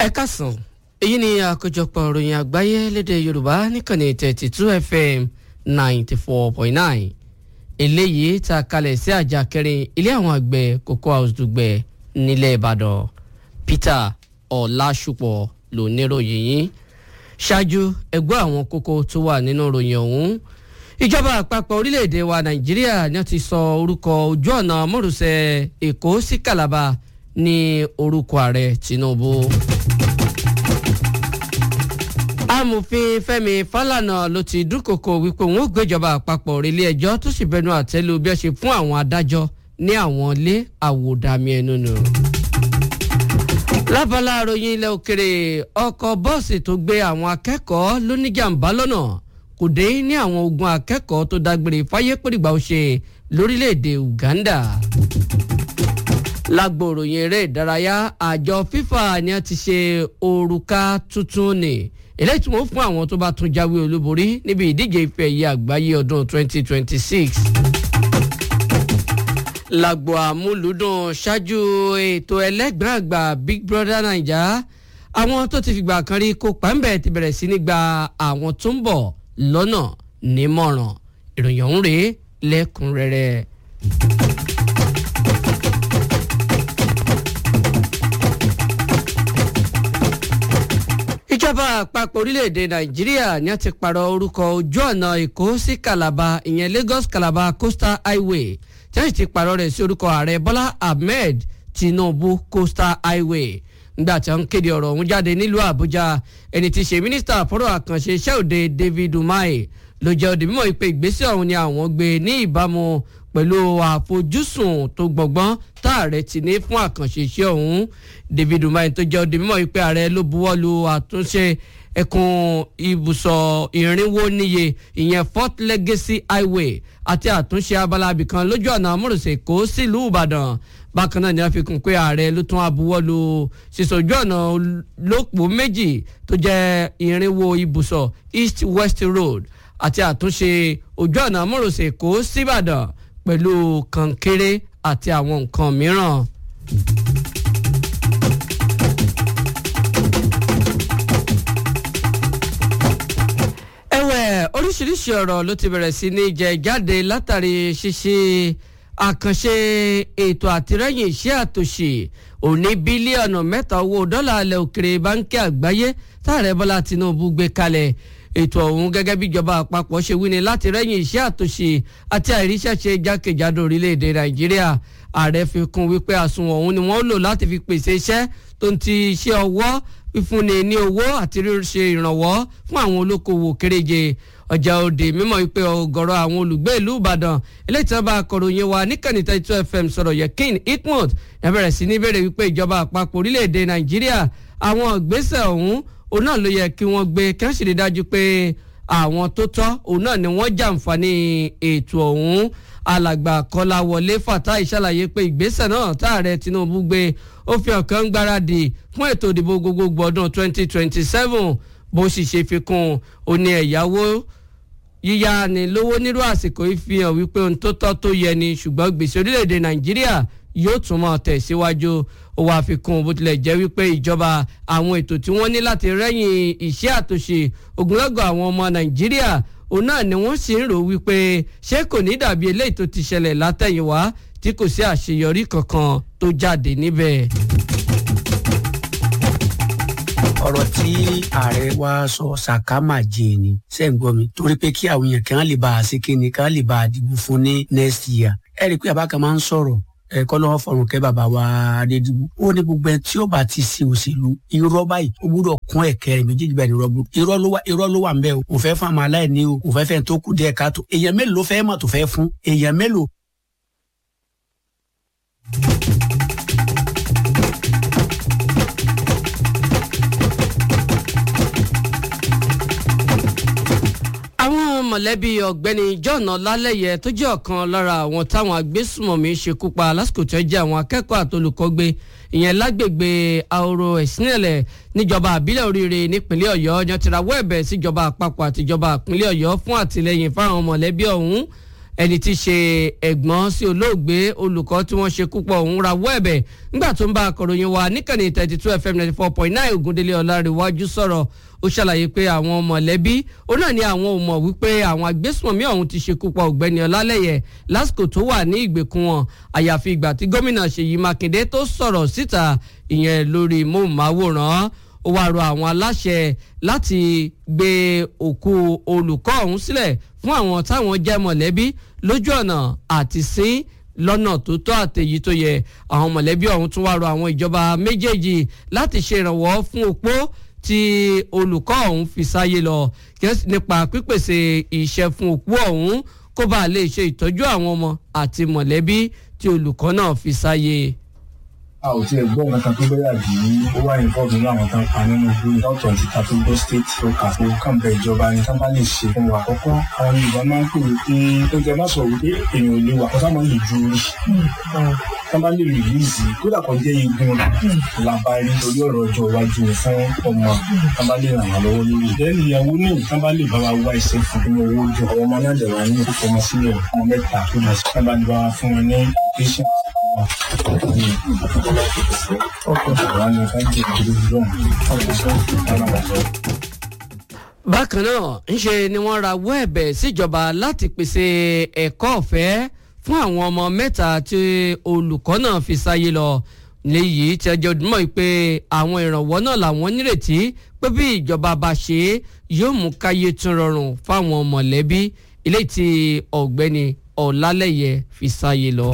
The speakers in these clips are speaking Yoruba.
ẹ kásán èyí ni àkójọpọ̀ ìròyìn àgbáyé lédè yorùbá níkànnì thirty two fm ninety four point nine eléyìí ta kalẹ̀ sí àjà kẹrin ilé àwọn àgbẹ̀ cocoa house dùgbẹ̀ nílẹ̀ ìbàdàn peter ọ̀làṣùpọ̀ ló níròyìn yìí ṣáájú ẹgbẹ́ àwọn kókó tó wà nínú ìròyìn ọ̀hún ìjọba àpapọ̀ orílẹ̀-èdè wa nàìjíríà ni wọ́n ti sọ orúkọ ojú ọ̀nà mọ́rùsẹ̀ èkó sí calabar ní orúkọ ààrẹ tinubu amòfin fẹ́mi fálànà ló ti dúnkòkò wípé òun ó gbéjọba àpapọ̀ relé ẹjọ́ tó sì bẹnu àtẹ́lu bí wọ́n ṣe fún àwọn adájọ́ ní àwọn ilé àwòdàmí ẹnu nù. lábala àròyìn ilẹ̀ òkèrè ọkọ̀ bọ́ọ̀sì tó gbé àwọn akẹ́kọ̀ọ́ lóníjàmbá lọ́nà kò dé ní àwọn ogun akẹ́kọ̀ọ́ tó dágbére fáyé pèrìgbà ó ṣe lórílẹ̀‐èdè uganda lágbo òròyìn eré ìdárayá àjọ fifa ni a ti ṣe òrùka tuntun ni eléyìí tí wọ́n fún àwọn tó bá tún jáwé olúborí níbi ìdíje ife ẹ̀yẹ àgbáyé ọdún 2026. lágbo àmúlùdùn ṣáájú ètò ẹlẹ́gbẹ̀rún àgbà big brother naija àwọn tó ti fìgbà kan rí kópa ńbẹ ti bẹ̀rẹ̀ sí ní gba àwọn tó ń bọ̀ lọ́nà nímọ̀ràn ìròyìn ọ̀hún rèé lẹ́kùnrẹ́rẹ́. ìjọba àpapọ̀ orílẹ̀-èdè nàìjíríà ni a ti pààrọ̀ orúkọ ojú ọ̀nà èkó sí calabar ìyẹn lagos calabar coastal highway tí wọ́n sì ti pààrọ̀ rẹ̀ sí orúkọ ààrẹ bọ́lá ahmed tinubu coastal highway nígbà tí wọ́n kéde ọ̀rọ̀ ọ̀hún jáde nílùú àbújá ẹni tí í ṣe mínísítà fọ́rọ̀ àkànṣe iṣẹ́ òde david umahi ló jẹ́ òdì mímọ́ ìpè ìgbésẹ̀ ọ̀hún ni àwọn gbé ní ìbámu pẹ̀lú àfojúsùn tó gbọ̀ngbọ́n táàrẹ ti ní fún àkànṣe iṣẹ́ ọ̀hún david umahi tó jẹ́ òdì mímọ́ ìpè ààrẹ ló buwọ́ lu àtúnṣe ẹkùn ibùsọ̀ ìrìnwó níye ìyẹn fort legacy highway àti àtúnṣe abala abìkan lójú ọ̀nà amúrùsẹ̀ kó sílùú ìbàdàn bákan náà ni wọ́n fi kún pé ààrẹ ló tún abuwọ́lu sísọjú ọ̀nà lópò méjì tó jẹ́ ìrìnwó ibùsọ̀ east west road àti àtúnṣe ojú ọ̀nà amúrùsẹ̀ kó síbàdàn pẹ̀lú kànkéré àti àwọn nǹkan mìíràn. ẹ̀wẹ̀ oríṣiríṣi ọ̀rọ̀ ló ti bẹ̀rẹ̀ sí ní jẹ jáde látàrí ṣíṣe àkànṣe ètò àtìlẹ́yìn iṣẹ́ àtòṣe òní bílíọ̀nù mẹ́ta owó dọ́là alẹ́ òkèrè báńkì àgbáyé táàrẹ bọ́lá tinubu gbé kalẹ̀ ètò ọ̀hún gẹ́gẹ́ bí ìjọba àpapọ̀ ṣe wí ni láti rẹ́yìn iṣẹ́ àtòṣe àti àìríṣẹ́ṣe jákèjádò orílẹ̀-èdè nàìjíríà ààrẹ fi kún wípé àsùnwọ̀n ọ̀hún ni wọ́n lò láti fi pèsè iṣẹ́ tó ń ti iṣẹ́ ọwọ́ fífúnni ní owó àti ríṣe ìrànwọ́ fún àwọn olókoòwò kéréje ọjà òde mímọ̀ wípé ọ̀gọ̀rọ̀ àwọn olùgbé ìlú ìbàdàn eléyìí tí wọ́n bá akọ̀ròyìn wa níkànnì thirty two fm sọ̀rọ̀ yekin itmut ẹ bẹ̀rẹ̀ sí ní bèrè wípé ìjọba àpapọ̀ orílẹ̀-èdè nàìjíríà àwọn ìgbésẹ̀ ọ̀hún òun náà ló yẹ kí wọ́n gbé kí wọ́n sì rí dájú pé àwọn tó tọ́ òun náà ni wọ́n jàǹfààní ètò ọ̀hún alàgbà kọláwọlé fatai ṣàlàyé pé ìgbésẹ̀ náà táàrẹ tinubu gbé ó fi ọ̀kan gbáradì fún ètò ìdìbò gbogbogbò ọdún 2027 bó sì ṣe fi kún un ó ní ẹ̀yáwó yíyá ni lówó nírú àsìkò yìí fi hàn wípé ohun tó tọ́ tó yẹ ni ṣùgbọ́n gbèsè orílẹ̀-èdè nàìjíríà yóò tún mọ̀ tẹ̀síwájú ó wàá fi kún un bó tilẹ̀ jẹ́ wípé ìjọba àwọn ètò tí wọ́n ní láti rẹ́yìn iṣẹ́ àtúnṣe ogunlọ́gọ̀ àwọn ọmọ nàìjíríà òun náà ni wọ́n sì ń rò wípé ṣé kò ní dàbí eléyìí tó ti ṣẹlẹ̀ látẹ̀yìnwá tí kò sí àṣeyọrí kankan tó jáde níbẹ̀. ọ̀rọ̀ tí ààrẹ wa sọ sàkámà jẹ ni ṣe ń gbọ́ mi torí pé kí àwọn èèyàn kan lè bá a ṣe kí ni kan lè bá a dìbò fún ní next year ẹ rí i pé àbáka máa ń sọ̀rọ̀ ẹ̀kọ́ lọ́wọ́ fọ̀rùn kẹ́ bàbá wa adédìbò ó ní gbogbo ẹ̀ tí ó bá ti ṣe òṣèlú irọ́ báyìí ó gbúdọ̀ kún ẹ̀kẹ́ rẹ̀ méjèèjì báyìí irọ́ bú irọ́ ló wà irọ́ ló wà ń bẹ́ o kò fẹ́ fún àmọ́ aláìní o kò fẹ́ fẹ́ tó kù díẹ̀ káàtó èèyàn mélòó ló fẹ́ mọ̀ tó fẹ́ fún èèyàn mélòó. àwọn mọ̀lẹ́bí ọ̀gbẹ́ni john ọlálẹ́yẹ tó jẹ́ ọ̀kan lára àwọn táwọn agbésùmọ̀mí ṣekú pa lásìkò tó jẹ́ àwọn akẹ́kọ̀ọ́ àtolùkọ́gbé ìyẹn lágbègbè ahoro ẹ̀sìnẹ̀lẹ̀ níjọba àbílẹ̀ oríire nípínlẹ̀ ọ̀yọ́ yan ti rawọ́ ẹ̀bẹ̀ síjọba àpapọ̀ àtijọba ìpínlẹ̀ ọ̀yọ́ fún àtìlẹyìn fáwọn mọ̀lẹ́bí ọ̀hún ẹni tí í ṣe ẹ̀gbọ́n sí olóògbé olùkọ́ tí wọ́n ṣe kúpọ̀ òun rawọ́ ẹ̀bẹ̀ nígbà tó ń bá akọ̀ròyìn wa níkànnì thirty two fm ninety four point nine ògúndélé ọ̀làríwájú sọ̀rọ̀ ó ṣàlàyé pé àwọn mọ̀lẹ́bí ó náà ní àwọn ò mọ̀ wípé àwọn agbésùnmọ̀mí ọ̀hún ti ṣekú pa ọ̀gbẹ́ni ọlálẹ́yẹ lásìkò tó wà ní ìgbèkùn wọn àyàfi ìgbà tí gómìnà ṣèyí mákindé tó sọ̀rọ̀ síta ìyẹn lórí móhùnmáwòrán ó wáá rọ àwọn aláṣẹ láti gbé òkú olùkọ́ ọ̀hún sílẹ̀ fún àwọn táwọn jẹ́ mọ̀lẹ́bí lójú ọ̀nà àti sín lọ́nà tó tọ́ àtẹ̀yí tó yẹ àwọn mọ̀lẹ́bí ọ̀hún tún wáá rọ àwọn ìjọba méjèèjì láti ṣe ìrànwọ́ fún opó tí olùkọ́ ọ̀hún fi sáyé lọ nípa pípèsè iṣẹ́ fún òkú ọ̀hún kó bàa lè ṣe ìtọ́jú àwọn ọmọ àti mọ̀lẹ́bí tí olùkọ́ náà fi sáyé a ò tiẹ̀ gbọ́ nǹkan tó bẹ́yà bí ó wá involve nínú àwọn tán pa nínú igbó dọ́tọ̀ ti ta tó gbọ́ state tó kà fún kàn bẹ ìjọba ni tán bá lè ṣe fún wa àkọ́kọ́ àwọn yorùbá máa ń pè wípé tó jẹ má sọ wípé èèyàn ò lè wà kọ́sá máa ń lè ju orí tán bá lè rìlíìsì kódà kan jẹ́ igun làbárí torí ọ̀rọ̀ ọjọ́ iwájú fún ọmọ tán bá lè ràn wá lọ́wọ́ lórí ìdẹ́nu ìyàwó ní tán bá lè bá wa wá iṣẹ́ fún owó jọ àwọn ọmọ náà dẹ̀ wá ní ìfọmọ sílẹ̀ ọmọ mẹ́ta tó lọ sí tán bá lè bá wa fún wọn ní patient bákan náà ńṣe ni wọ́n rawọ́ ẹ̀bẹ̀ síjọba láti pèsè ẹ̀kọ́ ọ̀fẹ́ fún àwọn ọmọ mẹ́ta tí olùkọ́ náà fi sáyé lọ léyìí tí ẹjọ́ dùnmọ̀ pé àwọn ìrànwọ́ náà làwọn nírètí pé bí ìjọba bá ṣe é yóò mú káyé tún rọrùn fáwọn mọ̀lẹ́bí ilé tí ọ̀gbẹ́ni ọ̀làlẹ́yẹ fi sáyé lọ.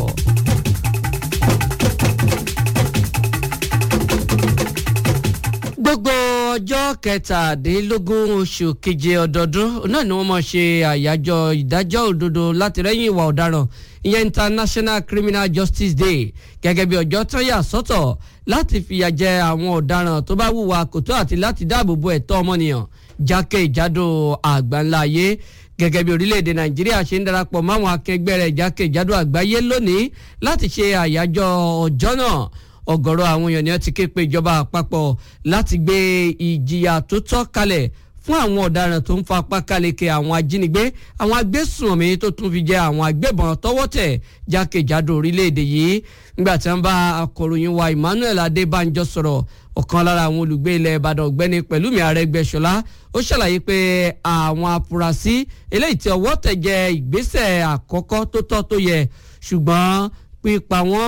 gbogbo ọjọ́ kẹtàdínlógún oṣù keje ọdọọdún náà ni wọ́n máa ṣe àyájọ́ ìdájọ́ òdodo láti rẹ́yìn ìwà ọ̀daràn ìyẹn international criminal justice day gẹ́gẹ́ bí ọjọ́ tán yà sọ́tọ̀ láti fìyà jẹ àwọn ọ̀daràn tó bá hùwà kò tó àti láti dáàbò bo ẹ̀tọ́ ọmọnìyàn jákèjádò àgbáńlá ayé gẹ́gẹ́ bí orílẹ̀-èdè nàìjíríà ṣe ń darapọ̀ máwọn akẹgbẹ́ rẹ̀ jákèjádò àgbáyé lónìí láti ṣe àyájọ́ ọjọ́ náà ọ̀gọ̀rọ̀ àwọn èèyàn ni wọ́n ti ké pe ìjọba àpapọ̀ láti gbé ìjìyà tó tọ́ kalẹ̀ fún àwọn ọ̀daràn tó ń fa apá káleke àwọn ajínigbé àwọn agbésùnmí tó tún fi jẹ àwọn agbébọn tọwọ́ tẹ̀ jákèjádò orílẹ̀-èdè yìí nígbà tí wọ́n bá akọ̀ròyìn wa Emmanuel Adébánjọ sọ̀rọ̀ ọ̀kan lára àwọn olùgbé ilẹ̀ Ìbàdàn ọ̀gbẹ́ni Pẹ̀lúmi Arẹ́gbẹ́ṣọlá ó ṣàlàyé pé àwọn afurasí eléyìí tí ọwọ́ tẹ̀ jẹ ìgbésẹ̀ àkọ́kọ́ tó tọ́ tó yẹ ṣùgbọ́n pípa wọ́n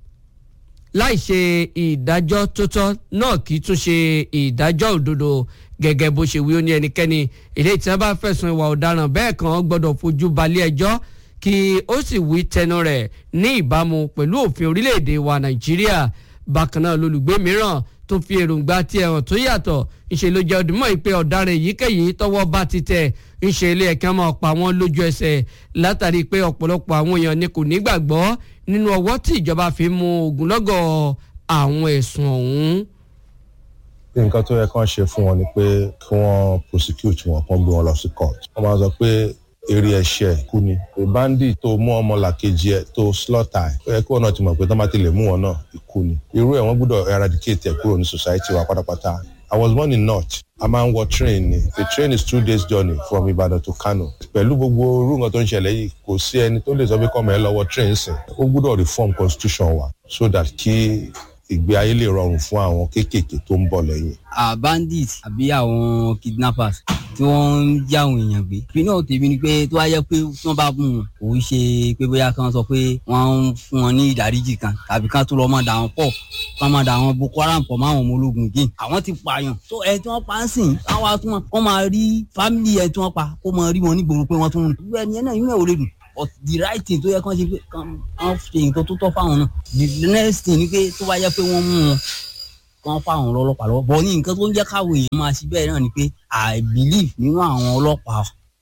láì ṣe ìdájọ́ tó tọ́ náà kì í tún ṣe ìdájọ́ òdodo gẹ́gẹ́ bó ṣe wí ó ní ẹnikẹ́ni eléyìí tí wọ́n bá fẹ̀sùn ìwà ọ̀daràn bẹ́ẹ̀ kan gbọ́dọ̀ fojú balẹ̀ ẹjọ́ kí ó sì wí tẹnu rẹ̀ ní ìbámu pẹ̀lú òfin orílẹ̀-èdè wa Nàìjíríà bákan náà lólùgbé mìíràn tó fi èròǹgbà tí ẹ̀hàn tó yàtọ̀ ńṣe ló jẹ́ ọdúnmọ́ ìpè ọ̀daràn èyíkéyìí tọ́wọ́ bá ti tẹ̀ ńṣe ilé ẹ̀ka máa pa wọ́n lójú ẹsẹ̀ látàrí pé ọ̀pọ̀lọpọ̀ àwọn èèyàn ni kò nígbàgbọ́ nínú ọwọ́ tí ìjọba fi mú ogunlọ́gọ̀ àwọn ẹ̀sùn ọ̀hún. nǹkan tó yẹ kán ṣe fún wọn ni pé kí wọ́n prosecute wọn kán gbé wọn lọ sí court wọ́n máa sọ pé eré ẹ̀ṣẹ̀ kú ni a bandit tó mú ọmọ làkejì ẹ̀ tó slaughter ẹ̀ ó yẹ kí wọn náà ti mọ̀ pé tán bá ti lè mú wọn náà ikú ni irú ẹ̀ wọ́n gbọ́dọ̀ eradicate ẹ̀ kúrò ní society wa pátápátá I was born in North a máa ń wọ train ni the train is two days journey from Ibadan to Kano pẹ̀lú gbogbo irú nǹkan tó ń ṣẹlẹ̀ yìí kò sí ẹni tó lè sọ pé kọ́mọ ẹ lọ wọ train sìn ó gbọ́dọ̀ reform constitution wa so that kí ìgbé ayé lè rọrùn fún àwọn kéékèèké tó ń bọ̀ lẹ́yìn. a bandit àbí àwọn kidnappers tí wọ́n ń já àwọn èèyàn gbé. ìpínlẹ̀ tèmi ni pé tó wá yẹ pé tí wọ́n bá mú wọn kò ń ṣe pé bóyá kí wọ́n sọ pé wọ́n ń fún wọn ní ìdáríjì kan tàbí kán tó lọ́ mọ́ dà wọ́n pọ̀ kán máa dà wọ́n Boko Haram pọ̀ máwọn ọmọ ológun gé. àwọn ti pààyàn tó ẹ tí wọ́n pa ń sìn káwá tún wọn kọ́ máa rí fámìlì ẹ tí wọ́n pa kó máa rí wọn nígboro pé wọ́n tún ń rìn. ẹni náà inú ẹ̀ ò lè dùn but the right thing tó yẹ kán ṣe pé kán ṣe nǹkan tó tọ́ fáwọn náà the next thing ni pé tó bá yẹ pé wọ́n mú wọn wọ́n fáwọn ọlọ́pàá lọ́wọ́ bọ̀ ní nǹkan tó ń jẹ́ káwọn èèyàn máa ṣe bẹ́ẹ̀ náà ni pé i believe nínú àwọn ọlọ́pàá.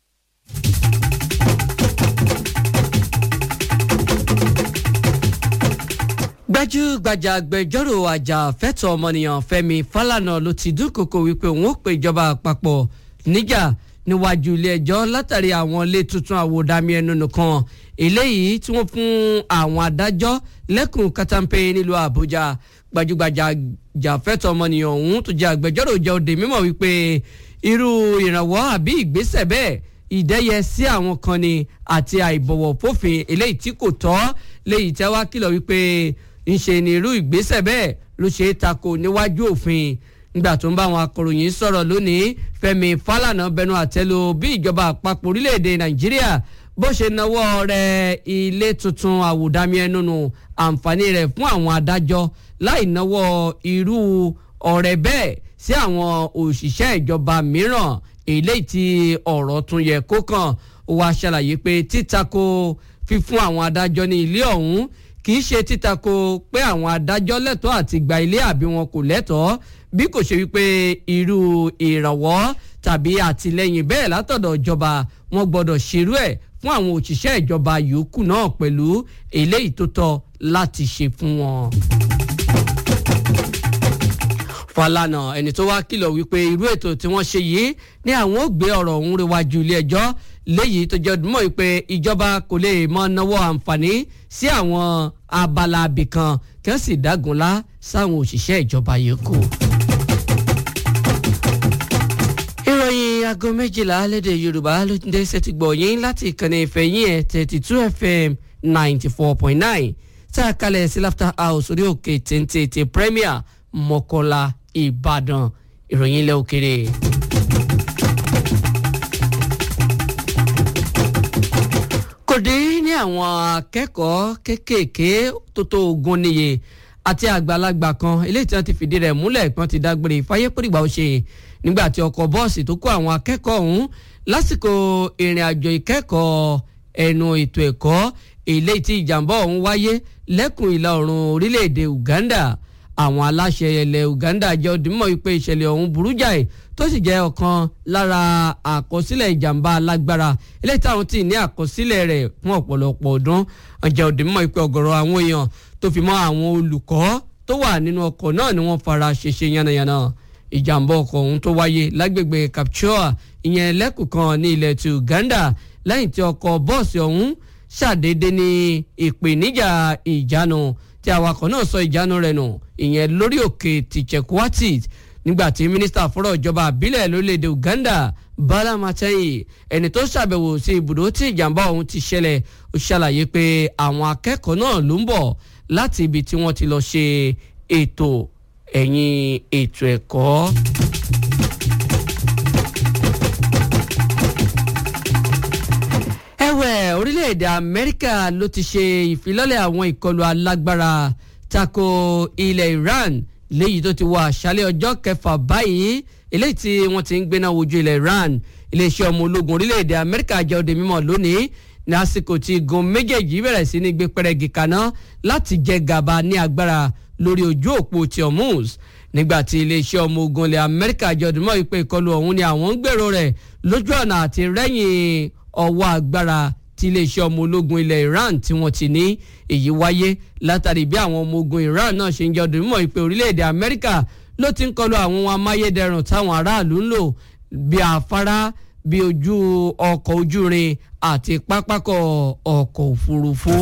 gbajúgbajà agbẹjọ́rò àjàfẹ́tọ̀ọ́ ọmọnìyàn Fẹ́mi Fálànà ló ti dúnkòkò wípé òun ó pe ìjọba àpapọ̀ níjà níwájú ilé ẹjọ́ látàrí àwọn ilé tuntun àwòdàmí ẹnu nìkan eléyìí tí wọ́n fún àwọn adájọ́ lẹ́kùn katampe nílùú Àbújá gbajúgbajà jàfẹ́tọ̀ ọmọnìyàn ọ̀hún tó jẹ́ agbẹjọ́rò jẹ́ òde mímọ̀ wípé irú ìrànwọ́ àbí ìgbésẹ̀ bẹ́ẹ̀ ìdẹ́yẹ sí àwọn kan ni àti àìbọ̀wọ̀ fófin eléyìí tí kò tọ́ léyìí tẹ́ wá kìlọ̀ wípé ńṣe ni irú ìgbésẹ̀ bẹ́ẹ̀ ló ṣe é tako níwájú òfin nígbà tó ń bá àwọn akọ̀ròyìn sọ̀rọ̀ lónìí Fẹ́mi Fálànà bẹnu àtẹ́lu bí ìjọba àpapọ̀ orílẹ̀-èdè Nàìjíríà bó ṣe nawọ́ rẹ̀ ilé tuntun àwòdámi ẹnu nù àǹfààní rẹ̀ fún àwọn adájọ́ láì nawọ́ irú ọ̀rẹ́ bẹ́ẹ̀ sí àwọn òṣìṣẹ́ ìjọba mìíràn eléyìí tí ọ̀rọ̀ tún yẹ kó kàn ó wá ṣàlàyé pé títako fífún àwọn adájọ́ ní ilé ọ̀hún kì í ṣe títako pé àwọn adájọ́ lẹ́tọ̀ọ́ àti gba ilé àbí wọn kò lẹ́tọ̀ọ́ bí kò ṣe wípé irú ìrànwọ́ tàbí àtìlẹ́yìn bẹ́ẹ̀ látọ̀dọ̀ ìjọba wọn gbọ́dọ̀ ṣerú ẹ̀ fún àwọn òṣìṣẹ́ ìjọba yòókù náà pẹ̀lú eléyìí tó tọ́ láti ṣe fún wọn. Fálànà ẹni tó wá kìlọ̀ wípé irú ètò tí wọ́n ṣe yìí ní àwọn ò gbé ọ̀rọ̀ ọ̀hún rẹwájú ilé ẹjọ́ léyìí tó jẹ́ ọdúnmọ́ wípé ìjọba kò lè mọ náwó àǹfààní sí àwọn abala abìkan kí wọ́n sì dágunlá sáwọn òṣìṣẹ́ ìjọba yòókù. ìròyìn aago méjìlá lédè Yorùbá ló ń dé sẹ́tì gbọ̀yìn láti ìkànnì ìfẹ̀yìn ẹ̀ thirty two FM ninety four point nine tá a kalẹ̀ sí Laughter House orí òkè téńté ti Premier Mọ́kọ́lá Ìbàdàn ìròyìn ilẹ̀ òkèrè. kò dín ní àwọn akẹ́kọ̀ọ́ kéékèèké tó tó ogún níye àti àgbàlagbà kan eléyìí tí wọ́n ti fìdí rẹ̀ múlẹ̀ pé wọ́n ti dágbére fáyé pèrìgbà ó ṣe nígbà tí ọkọ̀ bọ́ọ̀sì tó kó àwọn akẹ́kọ̀ọ́ ọ̀hún lásìkò ìrìn àjò ìkẹ́kọ̀ọ́ ẹnu ètò ẹ̀kọ́ eléyìí tí ìjàmbá ọ̀hún wáyé lẹ́kùn ìlà oòrùn orílẹ̀-èdè Uganda àwọn aláṣẹ ilẹ̀ Uganda jẹ́ òdìmọ̀ wípé ìṣẹ̀lẹ̀ ọ̀hún burú jáì tó sì jẹ́ ọ̀kan lára àkọsílẹ̀ ìjàmbá alágbára eléyìí táwọn tí ní àkọsílẹ̀ rẹ̀ fún ọ̀pọ̀lọpọ̀ ọdún ọjà òdìmọ̀ wípé ọ̀gọ̀rọ̀ àwọn èèyàn tó fi mọ́ àwọn olùkọ́ tó wà nínú ọkọ̀ náà ni wọ́n fara ṣèṣe yánnayànna ìjàmbá ọkọ̀ ọ̀hún tó wáyé lágbègbè Kapchua ìyẹn lẹ́kùn kan ní ilẹ̀ ti Uganda lẹ́yìn tí ọkọ̀ bọ́ọ̀sì ọ̀hún ṣàdédé ní ìpèníjà ìjánu tí awakọ̀ náà sọ ìjánu rẹ̀ nù ìyẹn lórí òkè tìjẹ̀kúwátì nígbà tí mínísítà fọ́rọ̀ ìjọba àbílẹ̀ lórílẹ̀‐èdè Uganda Bala Matayi ẹni tó ṣàbẹ̀wò sí ibùdó tí ìjàmbá ọ̀hún ti ṣẹlẹ̀ ó ṣàlàyé pé àwọn akẹ́kọ̀ọ́ náà ló ń bọ̀ láti ibi tí wọ́n ti lọ ṣe ètò ẹ̀yìn ètò ẹ̀kọ́. ẹ̀wẹ̀ orílẹ̀-èdè Amẹ́ríkà ló ti ṣe ìfilọ́lẹ̀ àwọn ìkọlù alágbára tako ilẹ̀ Iran léyìí tó ti wọ àṣálẹ́ ọjọ́ kẹfà báyìí eléyìí tí wọ́n ti ń gbéná wojú ilẹ̀ Iran iléeṣẹ́ ọmọ ológun orílẹ̀-èdè Amẹ́ríkà jẹ́ òde mímọ̀ lónìí ní àsìkò tí igun méjèèjì bẹ̀rẹ̀ sí ní gbé pẹ́rẹ́gì kaná láti jẹ gàba ní agbára lórí ojú òpó ti Hormuz nígbà tí iléeṣẹ́ ọmọ ogun ilẹ̀ Amẹ́ríkà jẹ́ òde mímọ̀ wípé ìkọlù ọ̀hún ni àwọn ń gbèrò rẹ̀ lójú ọ̀nà àti rẹ́yìn ọwọ́ agbára tí iléeṣẹ́ ọmọ ológun ilẹ̀ Iran tí wọ́n ti ní èyí wáyé látàrí bí àwọn ọmọ ogun Iran náà ṣe ń jẹ́ ọdún mímọ́ ìpè orílẹ̀-èdè Amẹ́ríkà ló ti ń kọlu àwọn ohun amáyédẹrùn táwọn aráàlú ń lò bí afárá bí ojú ọkọ̀ ojúrin àti pápákọ̀ ọkọ̀ òfurufú.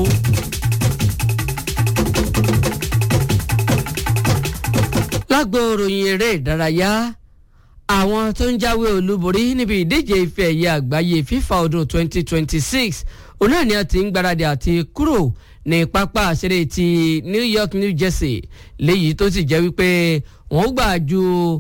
lágbo ròyìn eré ìdárayá àwọn tó ń jáwé olúborí níbi ìdíje ife ẹ̀yẹ àgbáyé FIFA ọdún 2026 òun náà ni a ti ń gbáradì àti kúrò ní pápá àṣírí ti New York New Jersey léyìí tó sì jẹ́ wípé wọ́n gbà ju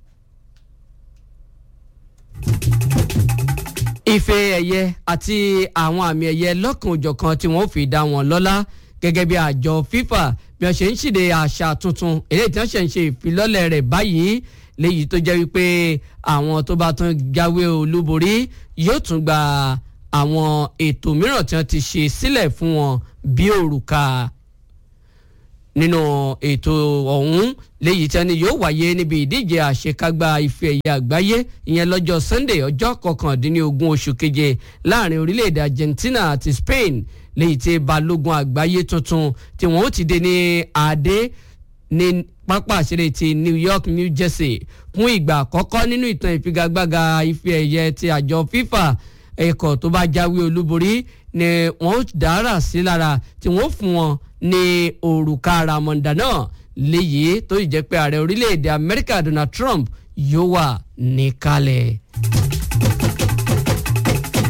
ife ẹ̀yẹ àti àwọn àmì ẹ̀yẹ lọ́kan-ò-jọ̀kan tí wọ́n fi dá wọn lọ́lá gẹ́gẹ́ bí àjọ FIFA bí wọ́n ṣe ń ṣìde àṣà tuntun eléyìí tí wọ́n ṣe ń ṣe ìfilọ́lẹ̀ rẹ̀ báyìí léyìí tó jẹ́ wípé àwọn tó bá tún jáwé olúborí yóò tún gba àwọn ètò mìíràn tí wọ́n ti ṣe sílẹ̀ fún wọn bí òrùka nínú ètò ọ̀hún léyìí tí wọ́n ní yóò wáyé níbi ìdíje àṣekágbá ife ẹ̀yẹ àgbáyé ìyẹn lọ́jọ́ Sunday ọjọ́ kọkàndínlógún oṣù keje láàrin orílẹ̀-èdè Argentina àti Spain léyìí tí balógun àgbáyé tuntun tí wọ́n ó ti dé ní adé ní pápá àṣírí ti New York New Jersey fún ìgbà àkọ́kọ́ nínú ìtàn ìfigagbága ife ẹ̀yẹ ti àjọ FIFA ẹ̀kọ́ tó bá jáwé olúborí ni wọ́n dára sí lára tí wọ́n fún wọn ní òrùka ramọ̀ndà náà léyìí tó jẹ́ pé ààrẹ orílẹ̀-èdè Amẹ́ríkà Donald Trump yóò wà níkàlẹ̀.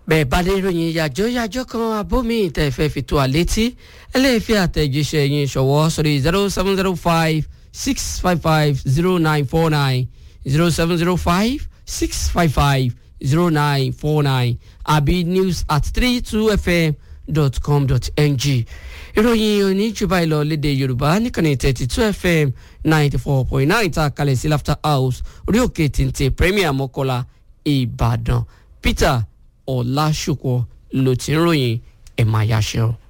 bẹ́ẹ̀ bá dé ìròyìn yàjọ́ yàjọ́ kan abómi ìtẹ̀fẹ́ fi tó àlétí ẹlẹ́ẹ̀fẹ́ àtẹ̀jíṣẹ́ yín ṣọwọ́ sórí zero seven zero five six five five zero nine four nine zero seven zero five six five five zero nine four nine àbí news at three two fm dot com dot ng ìròyìn oníjùbà ìlọ lédè yorùbá nìkànnì thirty two fm ninety four point nine ta kalẹ̀ sí laughter house orí òkè tìǹtì premier mọ́kọ́lá ìbàdàn peter ọ̀làṣùkọ ló ti ń ròyìn ẹ̀ máa yáṣẹ́ o.